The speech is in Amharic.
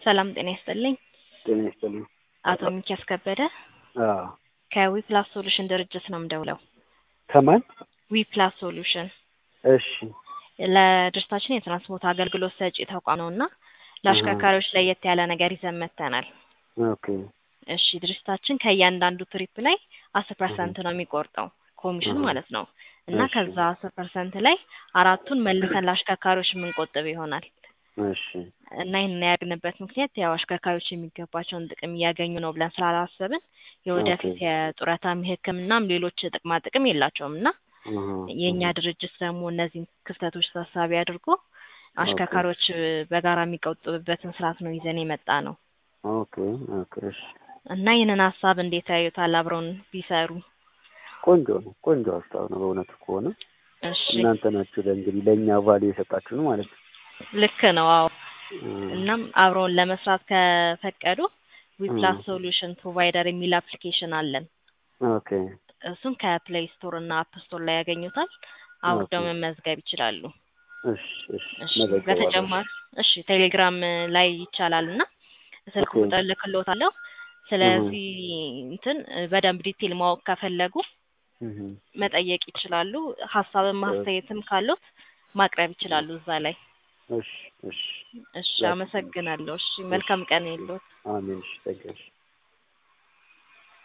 ሰላም ጤና ይስጥልኝ። ጤና ይስጥልኝ። አቶ ሚኪያስ ከበደ አዎ ከዊፕላስ ሶሉሽን ድርጅት ነው የምደውለው። ከማን? ዊፕላስ ሶሉሽን እሺ ለድርጅታችን የትራንስፖርት አገልግሎት ሰጪ ተቋም ነው እና ለአሽከርካሪዎች ለየት ያለ ነገር ይዘን መጥተናል። ኦኬ እሺ ድርጅታችን ከእያንዳንዱ ትሪፕ ላይ አስር ፐርሰንት ነው የሚቆርጠው ኮሚሽን እህ። ማለት ነው እና እሺ። ከዛ አስር ፐርሰንት ላይ አራቱን መልሰን ለአሽከርካሪዎች የምንቆጥብ ይሆናል እሺ እና ይህን ያደረግንበት ምክንያት ያው አሽከርካሪዎች የሚገባቸውን ጥቅም እያገኙ ነው ብለን ስላላሰብን የወደፊት ኦኬ። የጡረታም የሕክምናም ሌሎች ጥቅማ ጥቅም የላቸውም እና እህ፣ የእኛ እህ። ድርጅት ደግሞ እነዚህን ክፍተቶች ታሳቢ አድርጎ አሽከርካሪዎች በጋራ የሚቆጥቡበትን ስርዓት ነው ይዘን የመጣ ነው ኦኬ ኦኬ እሺ እና ይህንን ሀሳብ እንዴት ያዩታል? አብረውን ቢሰሩ። ቆንጆ ነው ቆንጆ ሀሳብ ነው በእውነቱ ከሆነ እሺ እናንተ ናችሁ ለእንግዲህ ለእኛ ቫልዩ የሰጣችሁ ነው ማለት ነው። ልክ ነው። አዎ እህ፣ እናም አብረውን ለመስራት ከፈቀዱ ዊፕላስ እህ። ሶሉሽን ፕሮቫይደር የሚል አፕሊኬሽን አለን። ኦኬ እሱን ከፕሌይ ስቶር እና አፕ ስቶር ላይ ያገኙታል። አውርደው ኦኬ። መመዝገብ ይችላሉ። እሺ እሺ እሺ መዘገባለሁ። በተጨማሪ እሺ ቴሌግራም ላይ ይቻላል እና ስልክ ኦኬ። ቁጥር ልክሎታለሁ። ስለዚህ እንትን በደንብ ዲቴል ማወቅ ከፈለጉ እህ፣ መጠየቅ ይችላሉ። ሀሳብም ማስተያየትም ካሉት ማቅረብ ይችላሉ እዛ ላይ። እሺ እሺ እሺ አመሰግናለሁ። እሺ መልካም ቀን የለዎት። አሜን እሺ ተገሽ